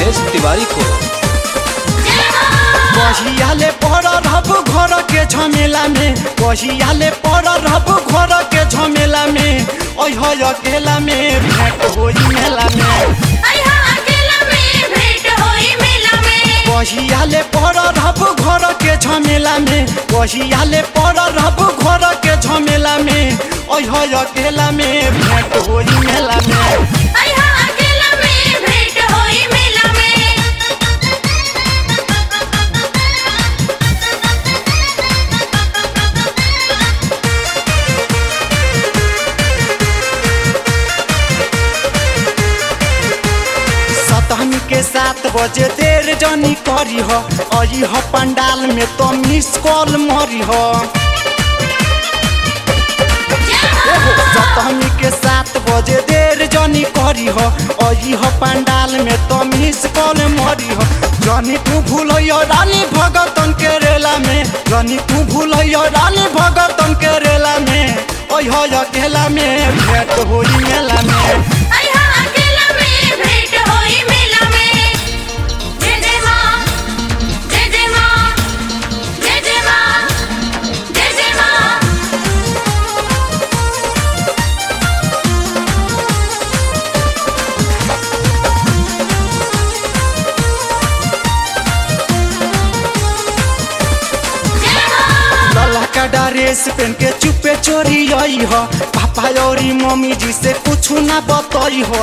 महेश तिवारी को कहियाले पर रहब घर के झमेला में कहियाले पर रहब घर के झमेला में ओह अकेला में भेंट होई मेला में कहियाले पर रहब घर के झमेला में कहियाले पर रहब घर के झमेला में ओह अकेला में भेंट होई मेला में सतहनी के सात बजे देर जनी करी हो अई हो पंडाल में तो मिस कॉल मरी हो सतहनी के सात बजे देर जनी करी हो अई हो पंडाल में तो मिस कॉल मरी हो जनी तू भूलो रानी भगतन के रेला में जनी तू भूलो रानी भगतन के रेला में ओह हो अकेला में भेंट होई मेला में लला का ड्रेस पहन के चुपे चोरी आई हो पापा और मम्मी जी से कुछ ना बताई हो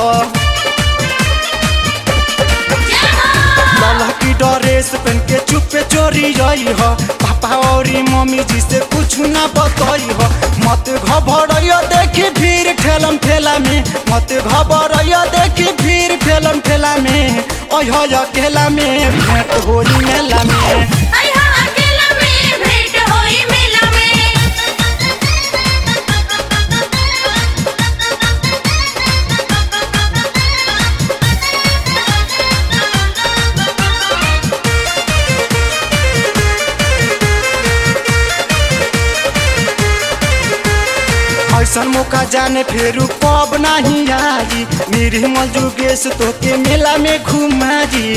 लला की ड्रेस पहन के चुपे चोरी आई हो पापा और मम्मी जी से कुछ ना बताई हो मत घबराइयो देखी भीड़ ठेलम ठेला में मत घबराइयो देखी भीड़ ठेलम ठेला में ओह अकेला में भेंट होई मेला में ऐसन मौका जाने फिर कब नहीं आई मेरे मजुगेश तो के मेला में घुमा जी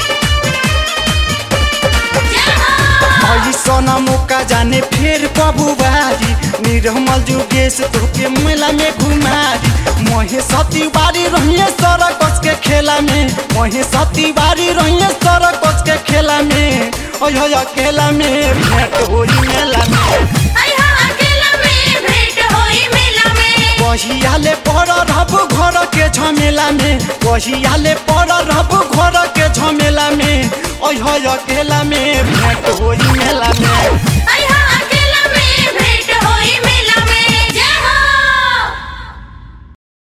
ऐसन मौका जाने फिर कब बारी निर्मल जुगेश तो के मेला में घुमा जी मोहे सती बारी रहिए सड़क के खेला में मोहे सती बारी रहिए सड़क के खेला में ओह अकेला में भेंट होई मेला में कहियाले पर रहब घर के झमेला में कहियाले पर रहब घर के झमेला में ओह अकेला में भेंट होई मेला में